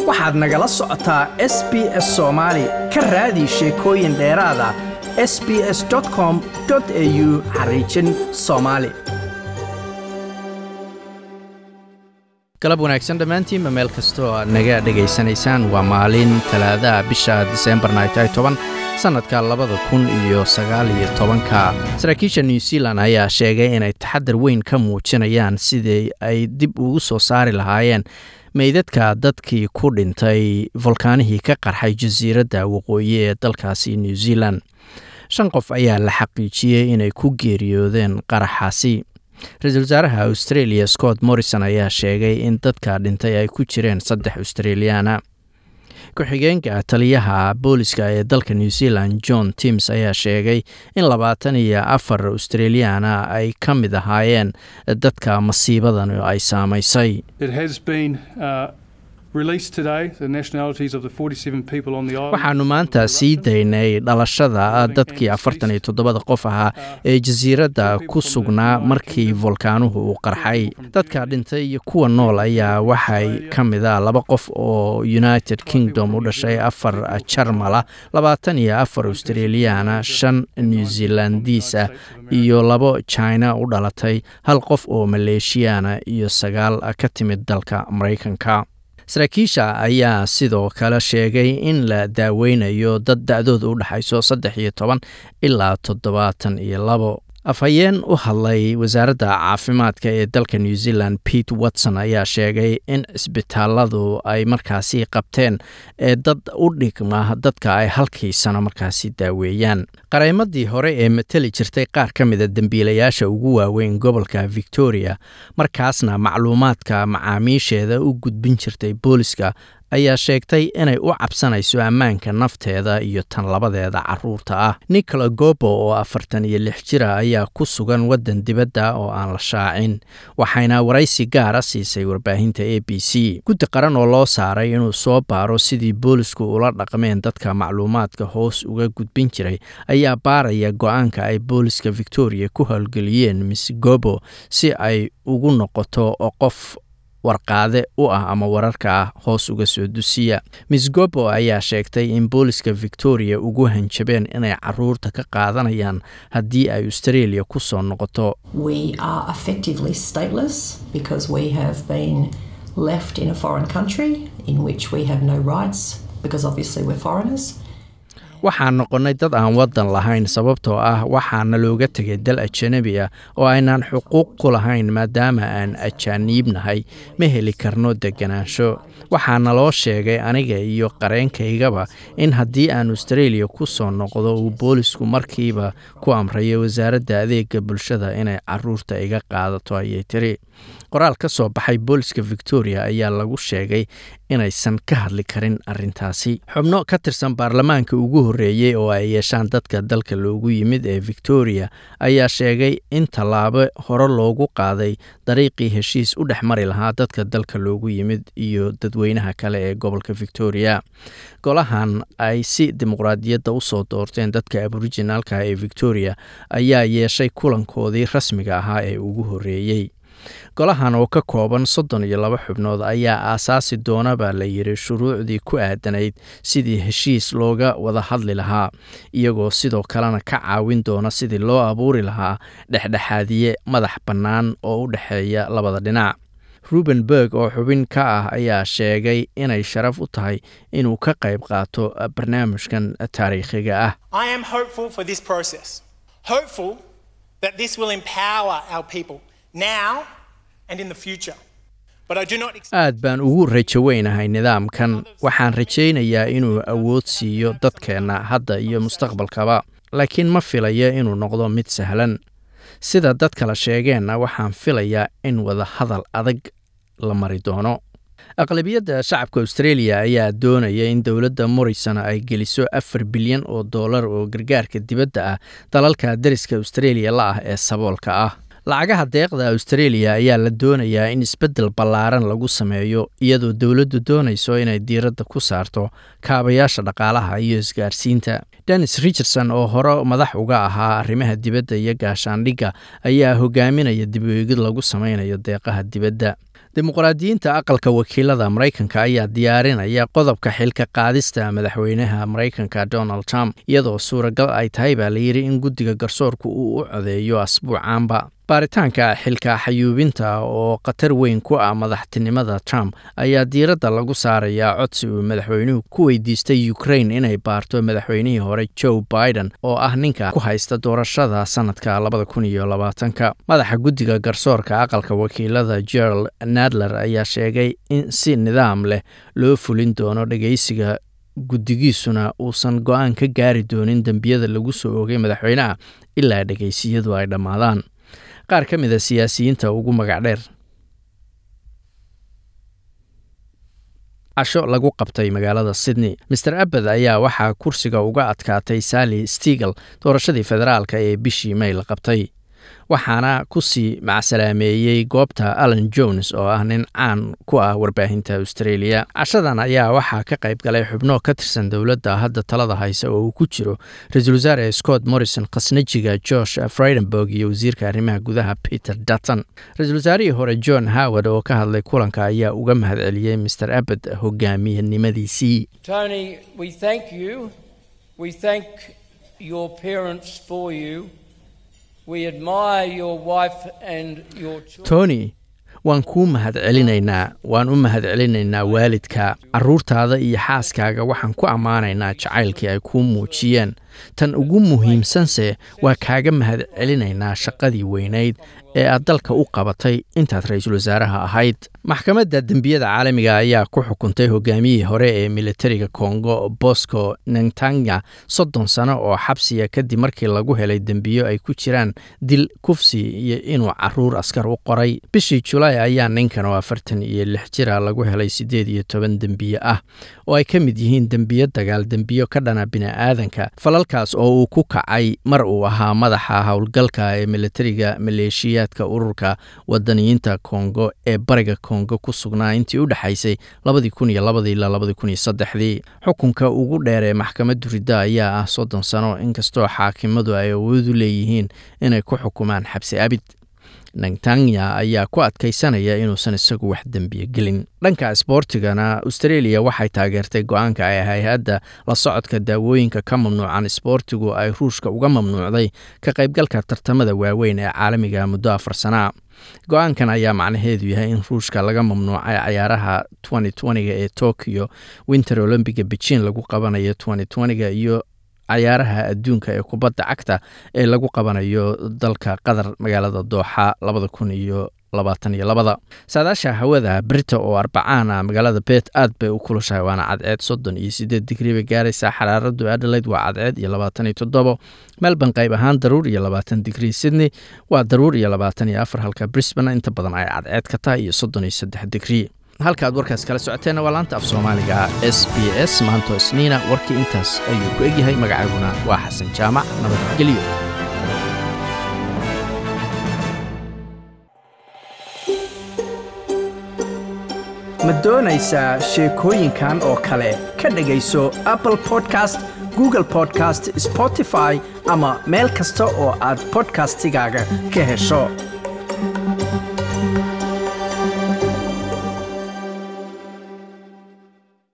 waxaad nagala socotaa s b s soomaali ka raadi sheekooyin dheeraada s b s com au xariijin soomaali galab wanaagsan dhammaantiinba meel kastoo aad naga dhegaysanaysaan waa maalin talaadaha bisha diseembarna ay tahay toban sannadka labada kun iyo sagaal iyo tobanka saraakiisha new zealand ayaa sheegay inay taxadar weyn ka muujinayaan sidii ay dib ugu soo saari lahaayeen meydadka dadkii ku dhintay volkaanihii ka qarxay jasiiradda waqooyi ee dalkaasi new zealand shan qof ayaa la xaqiijiyey inay ku geeriyoodeen qaraxaasi ra-iisul wasaaraha australia scott morrison ayaa sheegay in dadka dhintay ay ku jireen saddex australiyaana ku-xigeenka taliyaha booliska ee dalka new zealand john tims ayaa sheegay in labaatan iyo afar australiyaana ay ka mid ahaayeen dadka masiibadan ay saamaysay waxaanu maanta sii daynay dhalashada dadkii afartan iyo toddobada qof ahaa ee jasiiradda ku sugnaa markii volkaanuhu uu qarxay dadka dhintay iyo kuwa nool ayaa waxay ka mida laba qof oo united kingdom u dhashay afar jarmala labaatan iyo afar australiyaana shan new zealandiis ah iyo labo china u dhalatay hal qof oo maleeshiyaana iyo sagaal ka timid dalka maraykanka saraakiisha ayaa sidoo kale sheegay in la daaweynayo dad da-dooda u dhexayso saddex iyo toban ilaa toddobaatan iyo labo afhayeen u hadlay wasaaradda caafimaadka ee dalka new zealand pete watson ayaa sheegay in cisbitaaladu ay markaasi qabteen ee dad u dhigma dadka ay halkii sano markaasi daaweeyaan qareymadii hore ee mateli jirtay qaar ka mida dembiilayaasha ugu waaweyn gobolka victoria markaasna macluumaadka macaamiisheeda u gudbin jirtay booliska ayaa sheegtay inay u cabsanayso ammaanka nafteeda iyo tan labadeeda caruurta ah nicola gobo oo afartan iyo lix jira ayaa ku sugan waddan dibadda oo aan la shaacin waxayna waraysi gaara siisay warbaahinta a b c guddi qaran oo loo saaray inuu soo baaro sidii boolisku ula dhaqmeen dadka macluumaadka hoos uga gudbin jiray ayaa baaraya go-aanka ay booliska victoria ku howlgeliyeen miss gobo si ay ugu noqoto qof warqaade u ah ama wararka ah hoos uga soo dusiya miss gobo ayaa sheegtay in booliska victoria ugu hanjabeen inay caruurta ka qaadanayaan haddii ay australia ku soo noqoto waxaan noqonnay dad aan waddan lahayn sababtoo ah waxaana looga tegay dal ajanabi ah oo aynaan xuquuq ku lahayn maadaama aan ajaaniibnahay ma heli karno deganaansho waxaana loo sheegay aniga iyo qareenkaygaba in haddii aan australia ku soo noqdo uu boolisku markiiba ku amrayo wasaaradda adeega bulshada inay caruurta iga qaadato ayay tiri qoraal ka soo baxay booliska victoria ayaa lagu sheegay inaysan ka hadli karin arintaasi xubno ka tirsan baarlamaanka ugu horreeyey oo ay yeeshaan dadka dalka loogu yimid ee victoria ayaa sheegay in tallaabo hore loogu qaaday dariiqii heshiis u dhex mari lahaa dadka dalka loogu yimid iyo dadweynaha kale ee gobolka victoria golahan ay si dimuqraadiyadda usoo doorteen dadka aboriginaalka ee victoria ayaa yeeshay kulankoodii rasmiga ahaa ee ugu horreeyey golahan oo ka kooban soddon iyo laba xubnood ayaa aasaasi doona baa la yidhi shuruucdii ku aadanayd sidii heshiis looga wada hadli lahaa iyagoo sidoo kalena ka caawin doona sidii loo abuuri lahaa dhexdhexaadiye madax bannaan oo u dhexeeya labada dhinac ruben berg oo xubin ka ah ayaa sheegay inay sharaf u tahay inuu ka qayb qaato barnaamijkan taariikhiga ah aad baan ugu rajo weynahay nidaamkan waxaan rajaynayaa inuu awood siiyo dadkeenna hadda iyo mustaqbalkaba laakiin ma filayo inuu noqdo mid sahlan sida dad kala sheegeenna waxaan filayaa in wada hadal adag la mari doono aqlabiyadda shacabka australia ayaa doonaya in dowladda morrison ay geliso afar bilyan oo dollar oo gargaarka dibadda ah dalalka dariska australia la ah ee saboolka ah lacagaha deeqda australia ayaa la doonayaa in isbeddel ballaaran lagu sameeyo iyadoo dowladdu doonayso inay diiradda ku saarto kaabayaasha dhaqaalaha iyo isgaarsiinta dennis richardson oo hore madax uga ahaa arrimaha dibadda iyo gaashaandhigga ayaa hogaaminaya dib u eegid lagu sameynayo deeqaha dibadda dimuqraadiyiinta aqalka wakiilada maraykanka ayaa diyaarinaya qodobka xilka qaadista madaxweynaha maraykanka donald trump iyadoo suuragal ay tahay baa layidhi in guddiga garsoorku uu u codeeyo asbuucaanba baaritaanka xilka xayuubinta oo khatar weyn ku ah madaxtinimada trump ayaa diiradda lagu saarayaa codsi uu madaxweynuhu ku weydiistay ukrain inay baarto madaxweynihii hore joe biden oo ah ninka ku haysta doorashada sanadka labada kun iyo labaatanka madaxa guddiga garsoorka aqalka wakiilada gerald nadler ayaa sheegay in si nidaam leh loo fulin doono dhegeysiga guddigiisuna uusan go-aan ka gaari doonin dembiyada lagu soo ogay madaxweynaha ilaa dhegeysiyadu ay dhammaadaan qaar ka mid a siyaasiyiinta ugu magac dheer casho lagu qabtay magaalada sydney master abed ayaa waxaa kursiga uga adkaatay sally stigel doorashadii federaalka ee bishii may la qabtay waxaana kusii macsalaameeyey goobta allan jones oo ah nin caan ku ah warbaahinta australia cashadan ayaa waxaa ka qayb galay xubno ka tirsan dowladda hadda talada haysa oo uu ku jiro ra-iisul wasaare scott morrison khasnajiga josh friedenberg iyo wasiirka arrimaha gudaha peter dutton ra-iisul wasaarihii hore john howard oo ka hadlay kulanka ayaa uga mahad celiyey master abed hogaamiyanimadiisii tony waan kuu mahad celinaynaa waan u mahad celinaynaa waalidka caruurtaada iyo xaaskaaga waxaan ku ammaanaynaa jacaylkii ay kuu muujiyeen tan ugu muhiimsanse waa kaaga mahad celinaynaa shaqadii weynayd ee aad dalka u qabatay intaad ra-iisul wasaaraha ahayd maxkamadda dembiyada caalamiga ayaa ku xukuntay hogaamiyihii hore ee militariga kongo bosco nentanga soddon sano oo xabsiya kadib markii lagu helay dembiyo ay ku jiraan dil kufsi iyo inuu caruur askar u qoray bishii julaay ayaa ninkan oo afartan iyo lix jira lagu helay siddeed iyo toban dembiye ah oo ay ka mid yihiin dembiyo dagaal dembiyo ka dhana bini'aadanka falalkaas oo uu ku kacay mar uu ahaa madaxa howlgalka ee militariga maleeshiyaadka ururka wadaniyiinta kongo ee bariga kongo ku sugnaa intii u dhexaysay labadii kun iyo labadii ilaa labadii kun iyo saddexdii xukunka ugu dheer ee maxkamaddu ridda ayaa ah soddon sano inkastoo xaakimadu ay awoodu leeyihiin inay ku xukumaan xabsi abid nantanya ayaa ku adkaysanaya inuusan isagu wax dembiye gelin dhanka isboortigana australia waxay taageertay go-aanka ay hay-adda la socodka daawooyinka ka mamnuucan isboortigu ay ruushka uga mamnuucday ka qaybgalka tartamada waaweyn ee caalamiga muddo afar sanaa go-aankan ayaa macnaheedu yahay in ruushka laga mamnuucay cayaaraha ga ee tokyo winter olombiga beijin lagu qabanayo ga iyo cayaaraha adduunka ee kubadda cagta ee lagu qabanayo dalka qatar magaalada dooxa labada kun iyo labaatan iyo labada saadaasha hawada brita oo arbacaana magaalada beet aad bay u kulushahay waana cadceed soddon iyo sideed digrii bay gaaraysaa xaraaradu adelaide waa cadceed iyo labaatan iyo toddobo melbourne qayb ahaan daruur iyo labaatan digrii sydney waa daruur iyo labaatan iyo afar halka brisbane inta badan ay cadceed ka tahay iyo soddon iyo saddex digrii halka aad warkaas kala socoteenna waa laanta af soomaaliga s b s maanto isniina warkii intaas ayuu ku egyahay magacayguna waa xasan jaamac nabadgelyo ma doonaysaa sheekooyinkan oo kale ka dhegayso apple podcast google podcast spotify ama meel kasta oo aad bodkastigaaga ka hesho